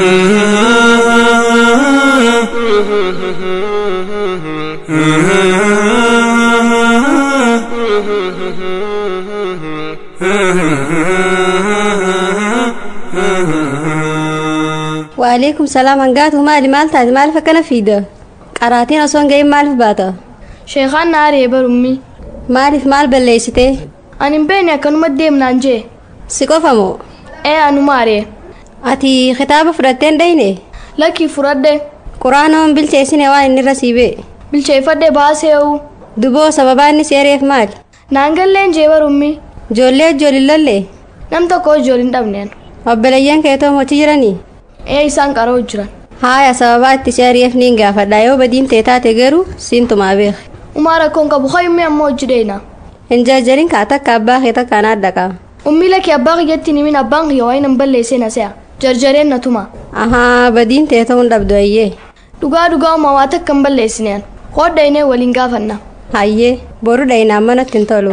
Waalaikum salaam hangaatu maali maal taate maaliif akkana fiida qaraatiin osoo hin gahin maaliif baata sheekaan na aaree barummi maaliif maal balleessite ani hin beekne akkanuma deemnaan jee si qofa moo ee anuma aaree ati kitaaba fudhattee hin dhayne lakkii fudhadhe quraanoon bilcheessine waan inni irra siibee bilcheeffadhe baasee'u duboo sababaa inni seereef maal naangalleen jee barummi ijoollee ijoolillallee nam tokko ijoolin dhabneen obboleeyyan keetoo mochi jiranii ee isaan qaroo jiran haaya sababaa itti seeriif niin gaafadha yoo badiin tee taate garuu siintumaa beek umaa rakkoon qabu hoyummi ammoo hojii dheena hin jarjarin kaa takka abbaa kee takkaan adda qaba ummi lakkii abbaa kiyyatti nimin abbaan kiyya waan hin balleessee na se'a jarjareen na tuma ahaa badiin tee ta'uun dhabdu ayyee dhugaa dhugaa uumaa waa takka hin balleessineen hodhaynee waliin gaafanna hayyee boru dhaynaan manatti hin tolu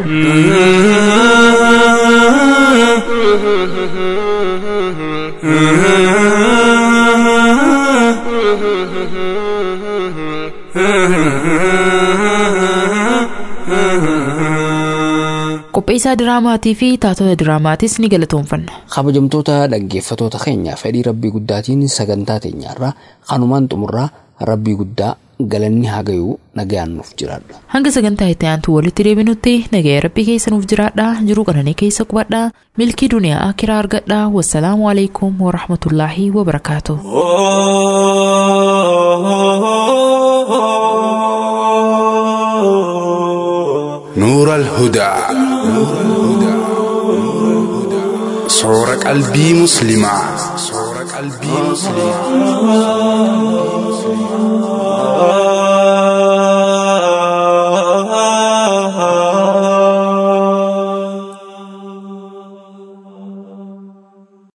qopheessaa diraamaatii fi taatota diraamaatis ni galatoomfanna. kabajamtoota dhaggeeffatoota keenya fedhii rabbii guddaatiin sagantaa teenyaarraa kanumaan xumurraa rabbii guddaa galanni haa ga'u nagayaan nuuf jiraadha. Hanga sagantaa itti aantu walitti deebinutti nagaya rabbii keessa nuuf jiraadha jiruu qananii keessa qubadha milkii duniyaa akiraa argadha wassalaamu alaikum warahmatullaahi wabarakaatu. نور الهدى صور قلبي مسلمة صور قلبي مسلمة